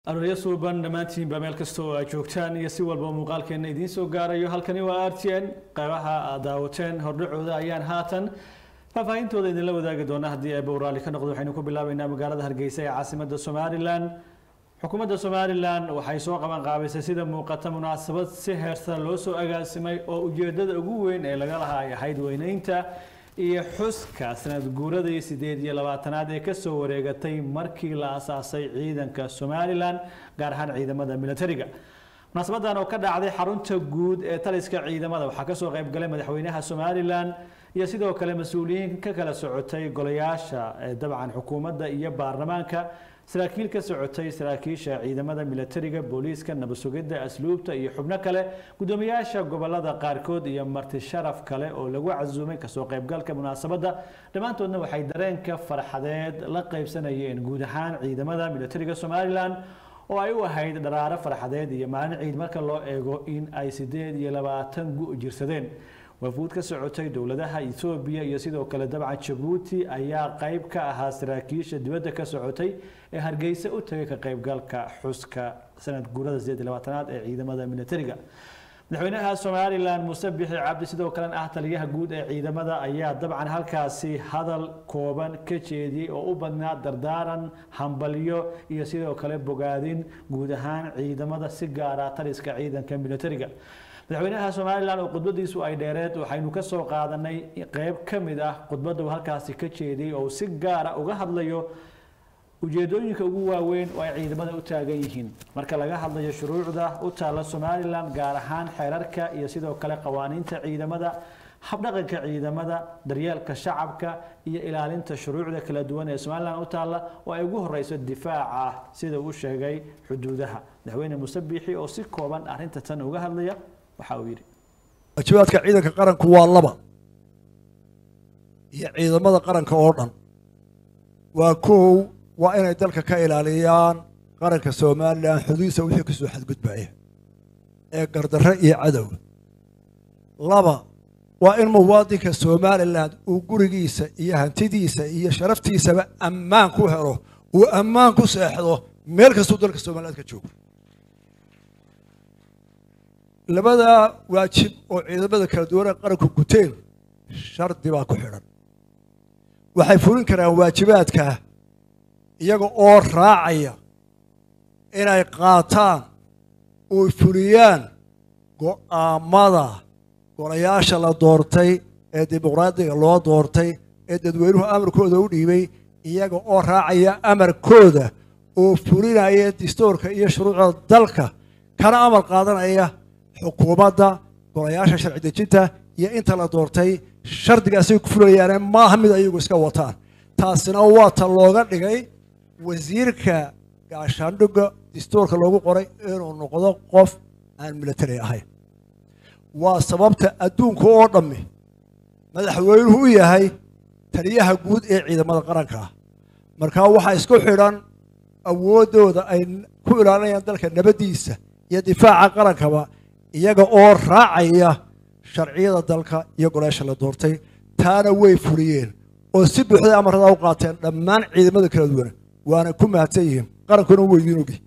arooryo suuban dhammaantiinba meel kasta oo aad joogtaan iyo si walba muuqaalkeenna idiin soo gaarayo halkani waa r t n qaybaha aad daawateen hordhacooda ayaan haatan faahfaahintooda idinla wadaagi doona haddii eebba uu raalli ka noqdo waxaynu ku bilaabeynaa magaalada hargeysa ee caasimadda somalilan xukuumadda somalilan waxay soo qaban qaabaysay sida muuqata munaasabad si heersan loo soo agaasimay oo ujeedada ugu weyn ee laga lahaa ay ahayd weyneynta iyo xuska sanad guuradii sideed iyo labaatanaad ee kasoo wareegatay markii la asaasay ciidanka somalilan gaar ahaan ciidamada militariga munaasabadan oo ka dhacday xarunta guud ee taliska ciidamada waxaa kasoo qayb galay madaxweynaha somalilan iyo sidoo kale mas-uuliyiin ka kala socotay golayaasha dabcan xukuumadda iyo baarlamaanka saraakiil ka socotay saraakiisha ciidamada militariga booliiska nabad sugidda asluubta iyo xubno kale guddoomiyaasha gobolada qaarkood iyo marti sharaf kale oo lagu casuumay kasoo qaybgalka munaasabadda dhammaantoodna waxay dareenka farxadeed la qaybsanayeen guud ahaan ciidamada militariga somalilan oo ay u ahayd dharaaro farxadeed iyo maalin ciid marka loo eego in ay sideed iyo labaatan gu jirsadeen wafuud ka socotay dowladaha etoobiya iyo sidoo kale dabcan jabuuti ayaa qayb ka ahaa saraakiisha dibadda ka socotay ee hargeysa u tagay ka qaybgalka xuska sanad guurada sideed iyo labaatanaad ee ciidamada militariga madaxweynaha somalilan muuse bixi cabdi sidoo kalena ah taliyaha guud ee ciidamada ayaa dabcan halkaasi hadal kooban ka jeediyey oo u badnaa dardaaran hambalyo iyo sidoo kale bogaadin guud ahaan ciidamada si gaara taliska ciidanka militariga madaxweynaha somalilan oo khudbadiisu ay dheereed waxaynu ka soo qaadanay qeyb ka mid ah khudbadda uu halkaasi ka jeediyey oo si gaara uga hadlayo ujeedooyinka ugu waaweyn oo ay ciidamada u taagan yihiin marka laga hadlayo shuruucda u taalla somalilan gaar ahaan xeerarka iyo sidoo kale qawaaniinta ciidamada habdhaqanka ciidamada daryeelka shacabka iyo ilaalinta shuruucda kala duwan ee somalilan u taalla oo ay ugu horeyso difaaca sida uu sheegay xuduudaha madaxweyne muuse biixi oo si kooban arrinta tan uga hadlaya waxa uu yidhi waajibaadka ciidanka qaranku waa laba iyo ciidamada qaranka oo dhan waa kow waa inay dalka ka ilaaliyaan qaranka somalilan xuduudisa wixii kasoo xadgudbaya ee gardarre iyo cadow laba waa in muwaadinka somalilan uu gurigiisa iyo hantidiisa iyo sharaftiisaba ammaan ku helo uu ammaan ku seexdo meel kastuu dalka somaliland ka joogo labadaa waajib oo ciidamada kala duwan ee qaranku guteen shardi baa ku xidhan waxay fulin karaan waajibaadka iyaga oo raacaya inay qaataan oy fuliyaan go'aamada golayaasha la doortay ee dimuqraadiga loo doortay ee dadweynuhu amarkooda u dhiibay iyaga oo raacaya amarkooda oo fulinaya distoorka iyo shuruucda dalka kana amar qaadanaya xukuumadda golayaasha sharci dejinta iyo inta la doortay shardigaasay ku fulayaane maaha mid ayagu iska wataan taasina waa ta looga dhigay wasiirka gaashaandhigga distoorka loogu qoray inuu noqdo qof aan military ahayn waa sababta adduunka oo dhammi madaxweynuhu u yahay taliyaha guud ee ciidamada qaranka markaa waxaa isku xidhan awooddooda ay ku ilaalinayaan dalka nabaddiisa iyo difaaca qarankaba iyaga oo raacaya sharciyada dalka iyo golayaasha la doortay taana way fuliyeen oo si buuxday amarada u qaateen dhammaan ciidamada kala duwan waana ku mahadsan yihiin qarankuna weydiin ogi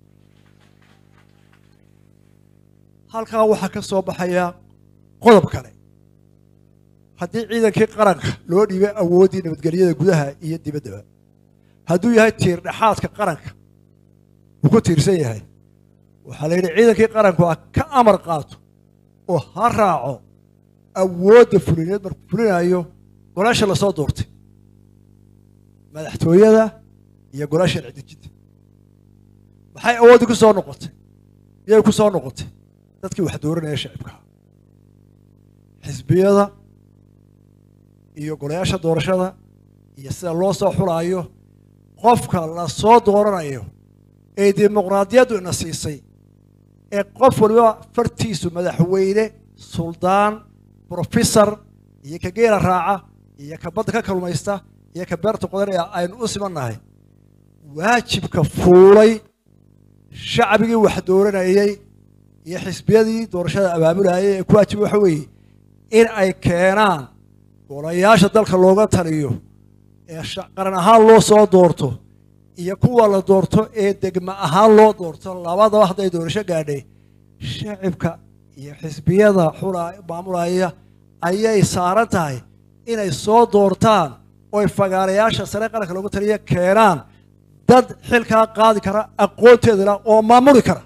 halkaa waxaa ka soo baxaya qodob kale haddii ciidankii qaranka loo dhiibay awooddii nabadgelyada gudaha iyo dibaddaba hadduu yahay tiir dhexaadka qaranka uu ku tiirsan yahay waxaa la yidhi ciidankii qaranku ah ka amar qaato oo ha raaco awoodda fulineed markuu fulinayo golaasha lasoo doortay madaxtooyada iyo golaasha sharci dejinta maxay awooddii ku soo noqotay miyay ku soo noqotay dadkii wax dooranaya shacibkaa xisbiyada iyo golayaasha doorashada iyo sida loo soo xulaayo qofka la soo dooranayo ee dimuqraadiyaddu ina siisay ee qof waliba fartiisu madaxweyne suldaan brofesor iyo ka geela raaca iyo ka badda ka kalmaysta iyo ka beerta qodanaya aynu u simannahay waajibka fuulay shacbigii wax dooranayey iyo xisbiyadii doorashada abaabulayay ee ku waajiba waxa weeye in ay keenaan golayaasha dalka looga taliyo ee qaran ahaan loo soo doorto iyo kuwa la doorto ee degma ahaan loo doorto labadaba hadday doorasho gaadhay shacibka iyo xisbiyada xula maamulaya ayay saaran tahay inay soo doortaan oy fagaarayaasha sare qaranka loogu taliya keenaan dad xilkaa qaadi kara aqoonteeda la oo maamuli kara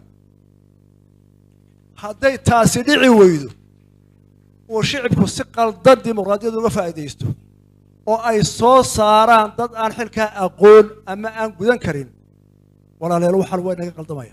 hadday taasi dhici weydo oo shicibku si qaldan dimuqraadiyadda uga faa'iidaysto oo ay soo saaraan dad aan xilkaa aqoon ama aan gudan karin walaaleel waxaan way naga qaldamaya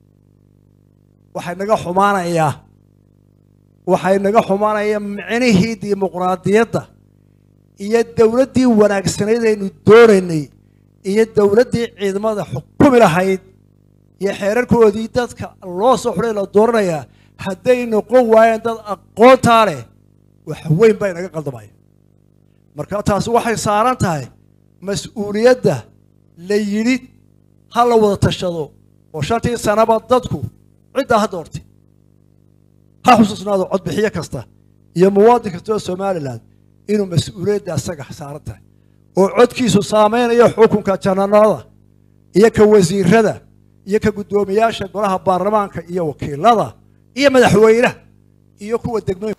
waxay naga xumaanayaa waxay naga xumaanaya micnihii dimuqraadiyadda iyo dowladdii wanaagsanayd aynu doonaynay iyo dowladdii ciidamada xukumi lahayd iyo xeerarkoodii dadka loo soo xulay la dooranayaa hadday noqon waayeen dad aqoontaa leh wax weyn baa inaga qaldamaya marka taasi waxay saaran tahay mas-uuliyadda la yidhi ha la wada tashado oo shantii sanaba dadku ciddaa ha doortay ha xusuusnaado codbixiyo kasta iyo muwaadin kasta oo somalilan inuu mas-uuliyadda asaga saaran tahay oo codkiisu saamaynayo xukunka jananada iyo ka wasiirada iyo ka guddoomiyaasha golaha baarlamaanka iyo wakiilada iyo madaxweynaha iyo kuwa degmooyin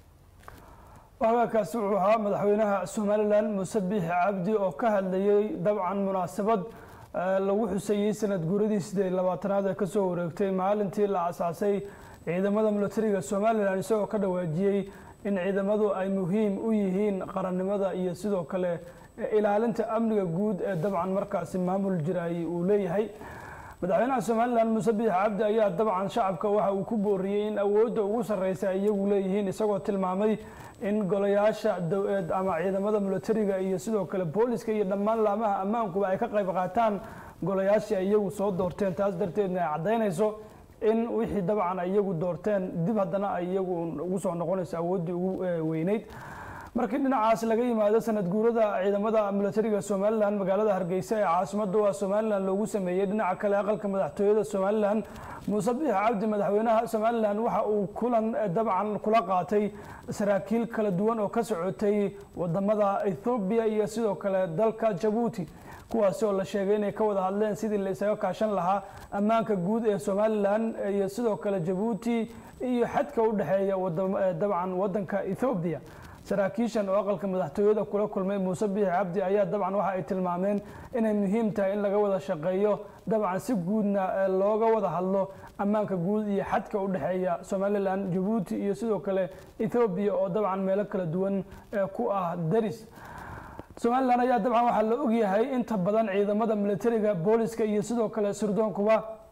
waagaakaasi wuxuu ahaa madaxweynaha somalilan muuse biixi cabdi oo ka hadlayey dabcan munaasabad lagu xuseeyey sanad guuradii sideed labaatanaad ee kasoo wareegtay maalintii la asaasay ciidamada milatariga somalilan isagoo ka dhawaajiyey in ciidamadu ay muhiim u yihiin qarannimada iyo sidoo kale ilaalinta amniga guud ee dabcan markaasi maamul jiraayey uu leeyahay madaxweynaha somalilan muuse biix cabdi ayaa dabcan shacabka waxa uu ku booriyey in awoodda ugu sarreysa ay iyagu leeyihiin isagoo tilmaamay in golayaasha ama ciidamada milatariga iyo sidoo kale booliska iyo dhammaan laamaha ammaankuba ay ka qayb qaataan golayaashii ay iyagu soo doorteen taas darteedna ay caddaynayso in wixii dabcan ay iyagu doorteen dib haddana ay iyagu ugu soo noqonayso awooddii ugu weyneyd markii dhinacaas laga yimaado sanad guurada ciidamada milatariga somalilan magaalada hargeysa ee caasimada waa somalilan loogu sameeyey dhinaca kale aqalka madaxtooyada somalilan muuse biix cabdi madaxweynaha somalilan waxa uu kulan dabcan kula qaatay saraakiil kala duwan oo ka socotay wadamada ethoobiya iyo sidoo kale dalka jabuuti kuwaasi oo la sheegay inay ka wada hadleen sidii la isaga kaashan lahaa ammaanka guud ee somalilan iyo sidoo kale jabuuti iyo xadka u dhexeeya dabcan wadanka ethoobiya saraakiishan oo aqalka madaxtooyada kula kulmay muuse biixi cabdi ayaa dabcan waxa ay tilmaameen inay muhiim tahay in laga wada shaqeeyo dabcan si guudna looga wada hadlo ammaanka guud iyo xadka u dhexeeya somalilan jabuuti iyo sidoo kale ethoobiya oo dabcan meelo kala duwan ku ah daris somalilan ayaa dabcan waxaa la ogyahay inta badan ciidamada milatariga booliska iyo sidoo kale sirdoonkuba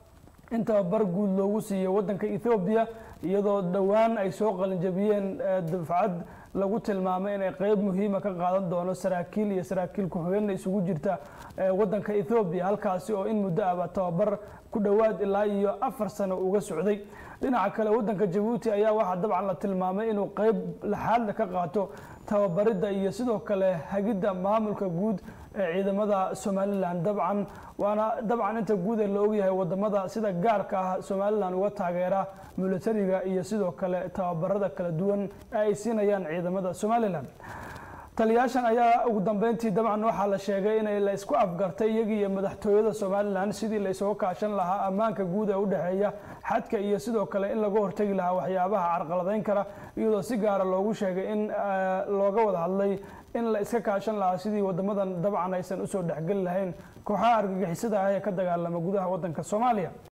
in tababar guud loogu siiyo wadanka ethoobiya iyadoo dhowaan ay soo qalinjabiyeen dafcad lagu tilmaamay inay qeyb muhiima ka qaadan doono saraakiil iyo saraakiil ku-xigeenna isugu jirta wadanka ethoobiya halkaasi oo in muddo ahba tababar ku dhowaad ilaa iyo afar sano uga socday dhinaca kale wadanka jabuuti ayaa waxaa dabcan la tilmaamay inuu qeyb laxaadle ka qaato tababaridda iyo sidoo kale hagidda maamulka guud ee ciidamada somalilan dabcan waana dabcan inta guud ee la ogyahay wadamada sida gaarka ah somalilan uga taageera milatariga iyo sidoo kale tababarada kala duwan ee ay siinayaan ciidamada somalilan taliyaashan ayaa ugu dambeyntii dabcan waxaa la sheegay inay la isku afgartay iyagii iyo madaxtooyada somalilan sidii la isuga kaashan lahaa ammaanka guud ee u dhexeeya xadka iyo sidoo kale in laga hortegi lahaa waxyaabaha carqaladeyn kara iyadoo si gaara loogu sheegay in looga wada hadlay in la iska kaashan lahaa sidii wadamadan dabcan aysan usoo dhexgeli lahayn kooxaha argagixisada ah ee ka dagaalama gudaha wadanka soomaaliya